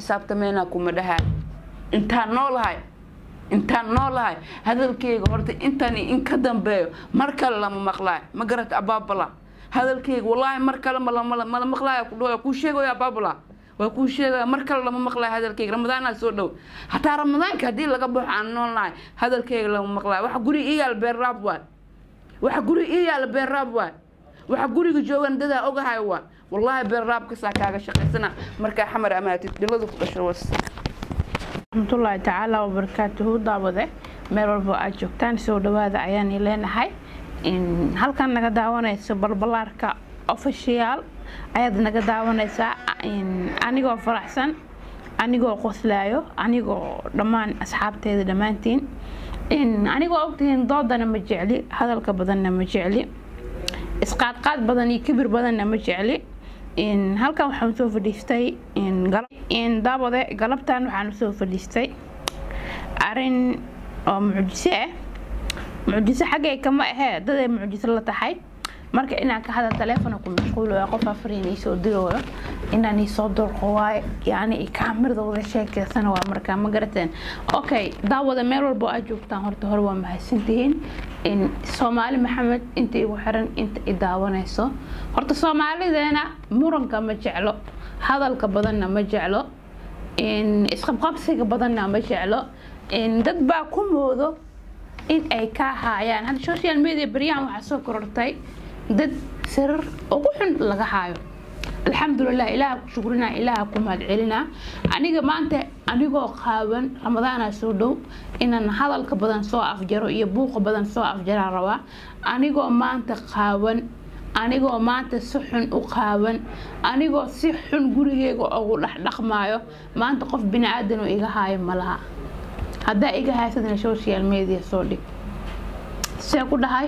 xisaabtameynaa kuma dhahay intaan noolahay intaan noolahay hadalkeyga horta intan in ka dambeeyo mar kale lama maqlaayo ma garata abaabala hadalkeyga wallaahi mar kale mala maqlaayo kudhawa kuu sheegayo abaabala waa kuu sheegaya mar kale lama maqlaayo hadalkeyga ramadaanaa soo dhow hataa ramadaanka haddii laga baxo aan noolnahay hadalkeyga lama maqlaayo waxa guri ii yaal beerraab waay waxa guri ii yaala beerraab waay waxa guriga joogan dadaa ogahay waa wallaahi beerraabkasaa kaaga shaqaysana markaa xamar amaatid dhiladu ku dhasho was raxmatullaahi tacaala wabarakaatuhu daawade meel walbo aad joogtaan soo dhawaada ayaan leenahay halkan naga daawanayso balbalaarka ofishiyaal ayaad naga daawanaysaa anigoo faraxsan anigoo qoslaayo anigoo dhammaan asxaabteeda dhammaantiin anigoo ogtihiin doodana ma jecli hadalka badanna ma jecli isqaadqaad badan iyo kibir badanna ma jecli halkan waxaan soo fadhiistay daawade galabtan waxaan soo fadhiistay arin oo mucjiso ah mucjiso xaggay kama ahee daday mucjiso la tahay marka inaan ka hadal taleefona ku mashquuloyo qof afariin iisoo dirooyo inaan iisoo durqo waaye yani kaamirada wada sheekeysana waa markaa ma garateen okay daawada meel walbo aad joogtaan horta hore waa mahadsantihiin soomaali maxamed inta igu xiran inta i daawanayso horta soomaalideena muranka ma jeclo hadalka badanna ma jeclo isqabqabsiga badanna ma jeclo dad baa ku moodo in ay ka haayaan hadda social media baryahan waxaa soo korortay dad sirar ugu xun laga haayo alxamdulilah ilaaha ku shukrinaa ilaaha ku mahadcelinaa aniga maanta anigoo qaawan ramadaana soo dhow inaan hadalka badan soo afjaro iyo buuqa badan soo afjaraa rabaa anigoo maanta qaawan anigoo maanta si xun u qaawan anigoo si xun gurigeyga ugu dhexdhaqmaayo maanta qof bini-aadan oo iga haayo ma laha haddaa iga haysadana social media soo dhig see ku dhahay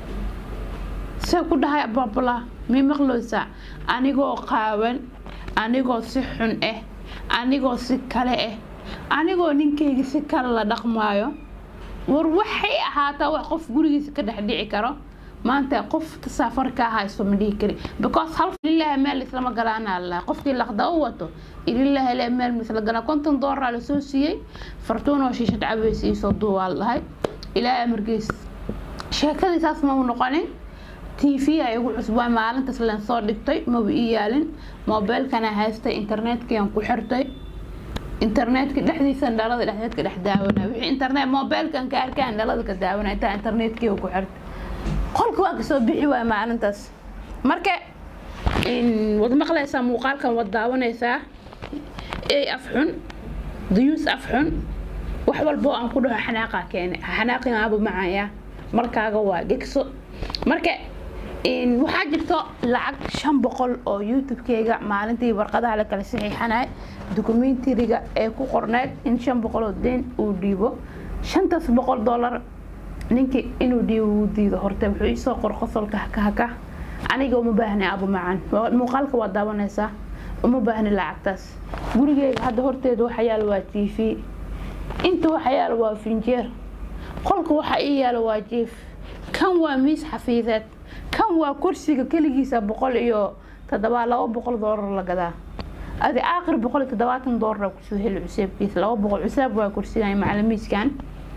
see ku dhahay abaabala mii maqloosaa anigoo qaawan anigoo si xun ah anigoo si kale ah anigoo ninkeyga si kale la dhaqmaayo war waxay ahaataa wax qof gurigiisa ka dhex dhici karo maanta qof tasaafar kaa hayso ma dhihi kari because hal ilaaha meel islama galaanaa lalahay qofkii laqda u wato ilaaha le meel misla galaa konton doolara lasoo siiyey fartuunoo shiishad cabaysa iisoo duubaa lahay ilaaha amarkiis sheekadii saas ma u noqonin t v ay ugu cusbaa maalintaas leen soo dhigtay maba ii yaalin moobeelkana haystay internetkiyaan ku xirtay internetka dhexdiisa dhalada dhexdeedka dhex daawana wixii internet moobeelkan ka arkaan dhalada ka daawana intaa internetkii ku xirtay qolka waa kasoo bixi waaya maalintaas marka wad maqlaysaa muuqaalkan wad daawanaysaa ey af xun dayuus af xun wax walbo aan ku dhaho xanaaqaa keene xanaaqin aaba macaya markaaga waa gegso marka waxaa jirto lacag shan boqol oo youtube-keyga maalintii warqadaha la kala saxiixanay dokumentariga ee ku qorneyd in shan boqol oo deen uu dhiibo shantaas boqol dollar ninkii inuu dhiibo wuu diido horte wuxuu iisoo qor qosolka haka haka aniga uma baahni abu macan muuqaalka waa daawanaysaa uma baahni lacagtaas gurigeyga hadda horteeda waxa yaalo waa t v inta waxa yaalo waa finjeer qolka waxa ii yaalo waa jief kan waa miis xafiideed kan waa kursiga keligiisa boqol iyo todobaa laba boqol doolar la gadaa adi aakhir boqol iyo toddobaatan doolar kusoo heli cuseebkiisa laba boqol cuseeb waa kursigan macalimiiskan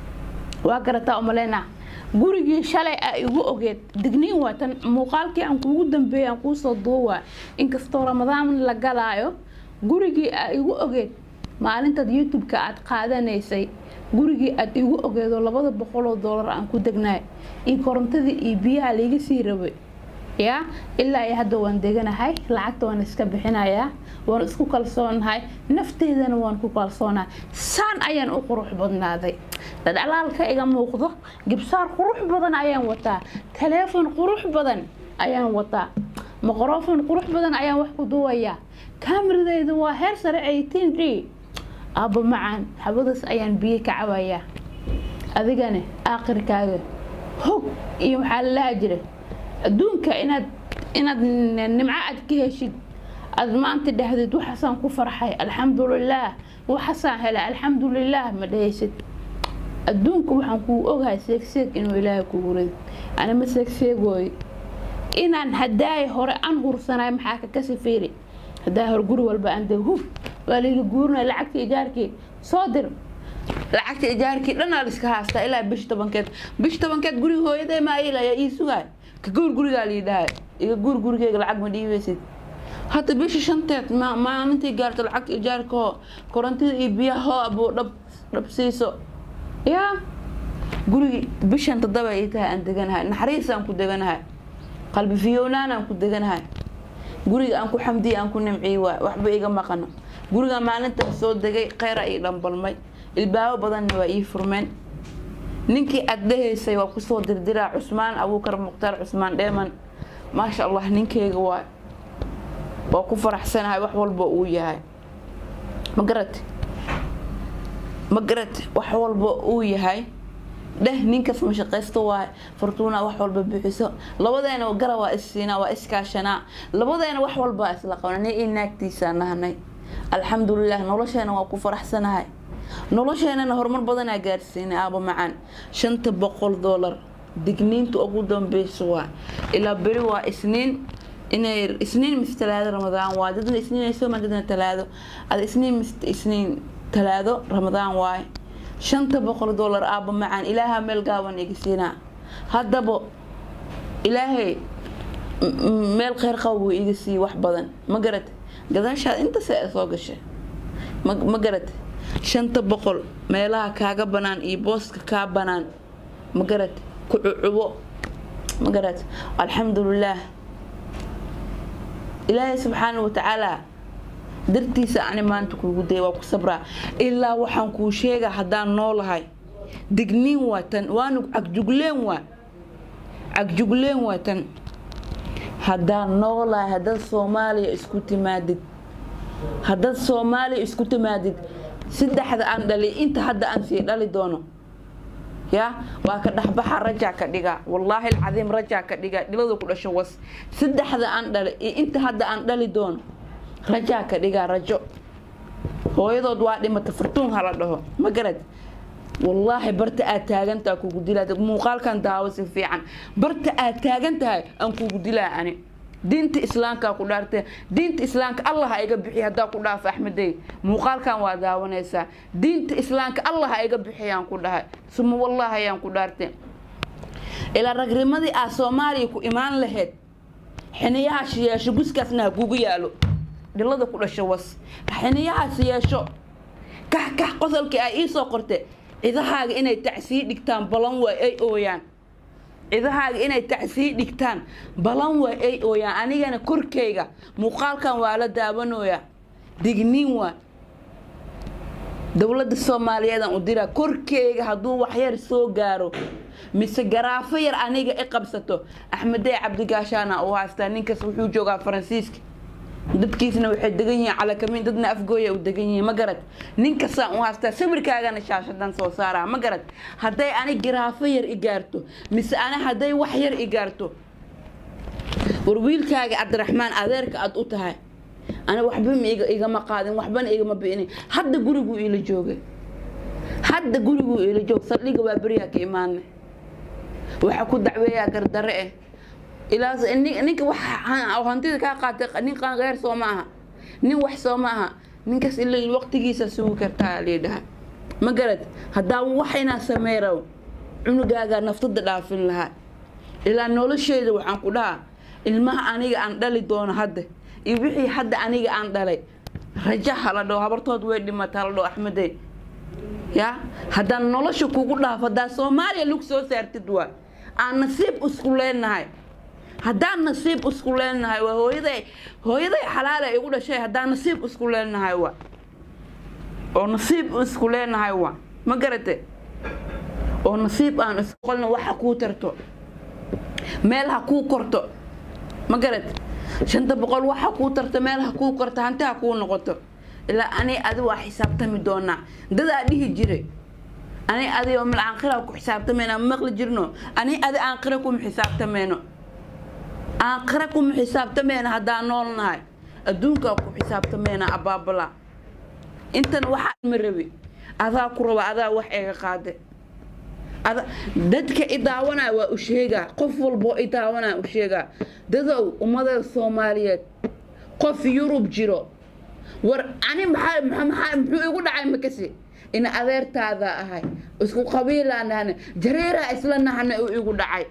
waa garataa umaleyna gurigii shalay a igu ogeed digniin waatan muuqaalkii aan kuugu dambeeyay aan kuusoo duuwaa inkastoo ramadaan la galaayo gurigii a igu ogeed maalintaad youtube-ka aad qaadanaysay gurigii aad igu ogeedoo labada boqoloo doolar aan ku degnaay iyo korontadii iyo biyaha laiga sii rabay yaa ilaa iyo hadda waan deganahay lacagta waan iska bixinayaa waan isku kalsoonahay nafteedana waan ku kalsoonahay saan ayaan u qurux badnaaday dadalaalka iga muuqdo gibsaar qurux badan ayaan wataa taleefon qurux badan ayaan wataa maqrofon qurux badan ayaan wax ku duwayaa kaameradeyda waa heer sare eighteen d aaba macaan xabadaas ayaan biyo ka cabayaa adigana aakhirkaaga hog iyo waxaa lalaha jira adduunka inaad inaad nimco aad ka heshid aad maanta dhahdid waxaasaan ku farxay alxamdulilaah waxaasaan helay alxamdulilaah ma dhahaysid adduunka waxaan kuu ogahay seegseeg inuu ilaahay kugu rid ani ma seegseegooy inaan hadaaya hore aan hursanay maxaa ka kasi fiiri hadaa hore guri walba aan de hub waa layla guurinaya lacagta ijaarkii soo dir lacagta ijaarkii dhanaa liska haastaa ilaa bish tobankeed bish tobankeed guriga hooyaday maa ilaya ii sugaay ka guur gurigaa lii dhahay iga guur gurigeyga lacag ma dhiibeysid hadda bisha shanteed ma maalintii gaarto lacagta ijaarka hoo korontida iyo biyaha hoo abuu dhab dhab siiso yaa gurigi bishan toddoba ii tahay aan deganahay naxariisaan ku deganahay qalbi fiyownaan aan ku deganahay guriga aan ku xamdiya aan ku nimciy waay waxba iga maqano guriga maalintan soo degay kheyra ii dhambalmay ilbaabo badanna waa ii furmeen ninkii aad dhahaysay waa kusoo dirdiraa cusmaan abuukar mukhtaar cusmaan dheeman maasha allah ninkeyga waay waa ku faraxsanahay wax walba uu yahay ma garate ma garate wax walba uu yahay dheh ninkas mashaqaysto waay fortuuna wax walba bixiso labadeena gara waa issiinaa waa iskaashanaa labadeena wax walbaa isla qabna nin ii naagtiisaa nahnay alxamdulilah nolosheena waa ku faraxsanahay nolosheenana horumar badanaa gaarsiinay aaba macaan shanta boqol doolar digniinta ugu dambeysa waa ilaa beri waa isniin inay isniin mise talaado ramadaan waay dadna isniin ay soo maan dadna talaado ada isniin mise isniin talaado ramadaan waay shanta boqol doolar aaba macaan ilaaha meel gaaban iga siinaa haddaba ilaahay meel kheyr qaba buu iga siiyey wax badan ma garate gadaashaad intase soo gashay ma garate shanta boqol meelaha kaaga banaan iyo booska kaa banaan ma garate ku cucubo ma garate alxamdulilaah ilaahay subxaana watacaala dartiisa ani maanta kuugu daya waa ku sabraa ilaa waxaan kuu sheega haddaan noolahay digniin waa tan waanu cagjugleen waa cagjugleen waa tan haddaan noolahay haddaad soomaaliya isku timaadid haddaad soomaaliya isku timaadid saddexda aan dhali inta hadda aan sii dhali doono ya waa ka dhexbaxa rajaa ka dhiga wallaahi alcadiim rajaa ka dhiga dhilada ku dhasho was saddexda aan dhali iyo inta hadda aan dhali doono rajaa ka dhigaa rajo hooyadood waa dhimata fartuun hala dhaho ma garad wallaahi barta aad taagantaha kugu dilaa muuqaalkan daawo si fiican barta aad taagan tahay aan kugu dilaa ani diinta islaamkaa ku dhaartee diinta islaamka allah ha iga bixiy haddaa ku dhaafo axmedey muuqaalkan waa daawanaysaa diinta islaamka allah ha iga bixiyaan ku dhahay suma wallahi ayaan ku dhaartee ilaa ragnimadii aad soomaaliya ku imaan lahayd xiniyahaas yeesho guskaasna ha kugu yaalo dhilada ku dhasho was xiniyahaas yeesho kax kax qosolkii ay iisoo qorte cidahaaga inay tacsii dhigtaan balan waay ay ooyaan cidahaaga inay tacsii dhigtaan balan waay ay ooyaan anigana korkayga muuqaalkan waa la daawanooyaa digniin waa dowladda soomaaliyeedaan u diraa korkeyga hadduu waxyar soo gaaro mise garaafo yar aniga i qabsato axmedey cabdigaashaana uu haystaa ninkaas wuxuu joogaa faransiiska dadkiisna waxay degan yihiin calakamin dadna afgooya u degan yihiin ma garad ninkasaan u haystaa sawirkaagana shaashadan soo saaraa ma garad hadday ani garaafo yar i gaarto mise ani hadday wax yar i gaarto war wiilkaaga cabdiraxmaan adeerka aad u tahay ani waxba ma igama qaadin waxbana igama bi'inin hadda guriguu iila joogay hadda guriguu iila joog saldhiga waa beriyaa ka imaana waxa ku dacweeyaa gardare eh ilaa ninka wax hantida kaa qaatay nin qanqeer soo ma aha nin wax soo ma aha ninkaas ila waqtigiisa sugi kartaa liidhaha ma garad haddaa wax inaa sameerow cunugaagaa naftada dhaafin lahaa ilaa nolosheeda waxaan ku dhahaa ilmaha aniga aan dhali doono hadda iyo wixii hadda aniga aan dhalay raja hala dhaho habartood way dhimata hala dhaho axmedey ya haddaan nolosha kugu dhaafo haddaa soomaaliya lug soo saartid waa aan nasiib isku leenahay haddaan nasiib isku leenahay waa hooyaday hooyaday xalaala igu dhashay haddaan nasiib isku leenahay waa oo nasiib isku leenahay waa ma garate oo nasiib aan isqolna waxa kuu tarto meel ha kuu korto ma garate shanta boqol waxa kuu tarto meel ha kuu korto hanti ha kuu noqoto ilaa ani adi waa xisaabtami doonaa dadaa dhihi jiray ani adi oo milcaanqira ku xisaabtamayna maqli jirno ani adi aanqira kuma xisaabtamayno aanqira kuma xisaabtamayna haddaan noolnahay adduunkaa ku xisaabtamayna abaabala intan waxaa ma rabi adaa ku raba adaa wax eega qaade dadka i daawanaya waa u sheegaa qof walboo i daawanaya u sheegaa dadow ummadada soomaaliyeed qof yurub jiro war ani maxaa maxaa muxuu igu dhacay makasi in adeertaada ahay isku qabiilaan nahana jareeraa isla nahana uu igu dhacay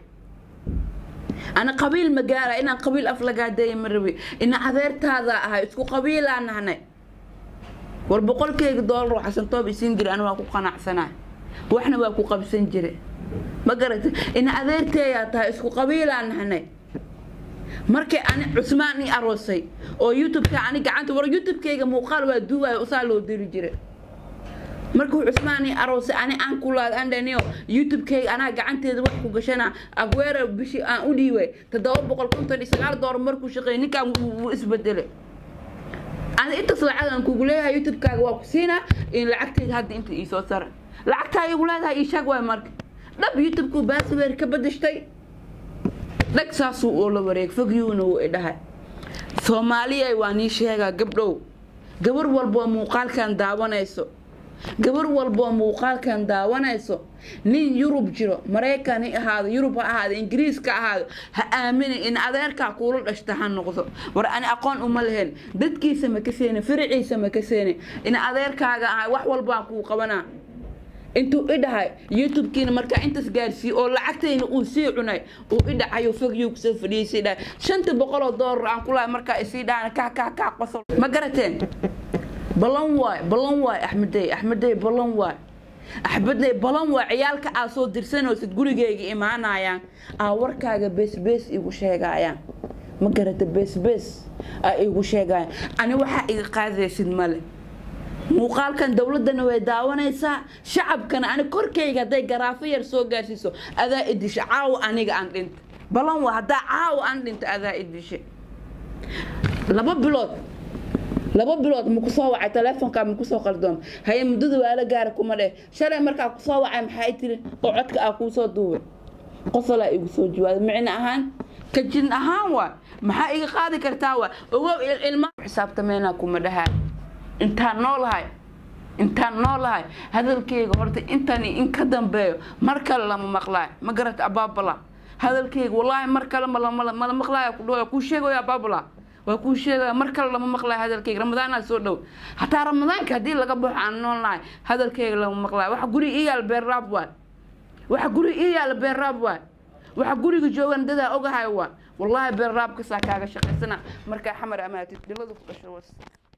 ana qabiil ma gaara inaan qabiil af lagaadeeya ma rabi ina adeertaada ahay isku qabiilaan nahnay war boqolkeyga doolar oo xasantoob isiin jira ana waa ku qanacsanaa waxna waa ku qabsan jire ma garata ina adeerteeyaa tahay isku qabiilaan nahnay markay ani cusmaan i aroosay oo youtubeka ani gacanta war youtubekeyga muuqaal waa duuwayo usaa loo diri jira markuu cusmaan i aroosay ani aan kulaad andhaniyo youtubekeyga anaa gacanteeda wax ku gashana agweera bishii aan u dhiibay toddoba boqol konton iyo sagaal doolar markuu shaqeeyay ninkaan wuu isbedelay ani intaas lacagan kugu leeyahay youtubekaaga waa ku siinaa in lacagteyda hadda inta iisoo sara lacagtaa igu leedahay ii sheeg waay marka dhab youtubekuu baasweer ka badashtay dhag saasuu oo la wareeg fogyuuna wuu idhahay soomaaliyay waa nii sheegaa gabdhow gabar walboo muuqaalkan daawanayso gabar walboo muuqaalkan daawanayso nin yurub jiro maraykan ha ahaado yurub ha ahaado ingiriiska ahaado ha aamini in adeerkaa kuula dhashta ha noqdo war ani aqoon uma lahayn dadkiisa ma ka seeni faraciisa ma ka seeni in adeerkaaga ahay wax walbaan kuu qabanaa intuu i dhahay youtube-kiina markaa intaas gaarsiiyey oo lacagtayna uu sii cunay uu i dhacayo fogyuu kusoo fadhiisay dhahay shanta boqoloo doolar aan ku lahay markaa isii dhahan kaa kaa kaa qosol ma garateen balan waay balan waay axmedey axmedey balan waay axmedey balan waay ciyaalka aa soo dirsanaysid gurigeyga imaanayaan aa warkaaga beesbees igu sheegayaan ma garata beesbees aa igu sheegayaan ani waxaa iga qaadaysid male muuqaalkan dowladana way daawanaysaa shacabkana ani korkayga hadday garaafo yar soo gaarsiiso adaa idisha caawa aniga aan dhinta balan waa haddaa caawa aan dhinta adaa idisha laba bilood laba bilood ma kusoo wacay teleefonkaa ma kusoo qaldoon haye muddada waala gaara kuma dheh shalay markaa kusoo wacay maxay tiri oo codka aa kuusoo duubay qosolaa igu soo jawaaday micno ahaan kajin ahaan waa maxaa iga qaadi kartaa waa ogow ilma xisaabtameynaa kuma dhahaa intaan noolahay intaan noolahay hadalkeyga horta intani in ka dambeeyo mar kale lama maqlaayo ma garata abaabala hadalkeyga wallaahi mar kale mala maqlaaya kudhawa kuu sheegaya abaabala waa kuu sheegaya mar kale lama maqlaayo hadalkeyga ramadaanaa soo dhow hataa ramadaanka haddii laga baxo aan noolnahay hadalkeyga lama maqlaayo waxa guri ii yaala beerraab waay waxa guri ii yaala beerraab waay waxa guriga joogan dadaa ogahay waa wallaahi beerraabkasaa kaaga shaqaysana markaa xamar amaatid dhilada ku dhasho was